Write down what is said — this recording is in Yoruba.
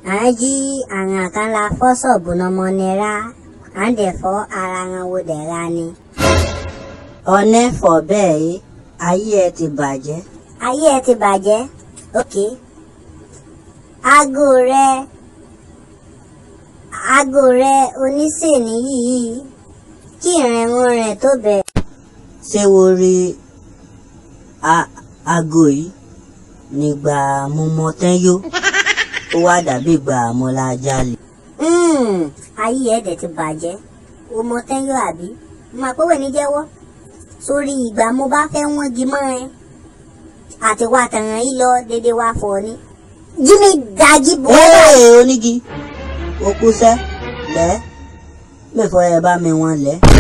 à ń jí àwọn kan la fọ́ ṣọ́ọ̀bù nọmọ nira à ń dẹ̀ fọ́ ara wọn wo dẹ̀ ra ni. ọ̀nẹ́ fọ̀ bẹ́ẹ̀ yé ayé ẹ ti bàjẹ́. ayé ẹ ti bàjẹ́ ok aago rẹ aago rẹ oníṣèní yìí kí ìrìnrún rẹ̀ tó bẹ̀. ṣé wo rí a- aago yìí nígbà mo mọ tán yó ó wá dàbí ìgbà mo la jalè. Mm, ayé ẹ̀ dẹ̀ ti bàjẹ́ o mọ tẹ́yọ̀ àbí mo àpòwé ní jẹ́wọ́ sórí ìgbà mo bá fẹ́ wọ́n gi mọ́ ẹ àti wà tàràn yìí lọ dédé wá fọ ni jíní dájí bọ́ ee onígi ó kú sẹ́ lẹ́ mẹ́fọ́ ẹ bá mi wọn lẹ́.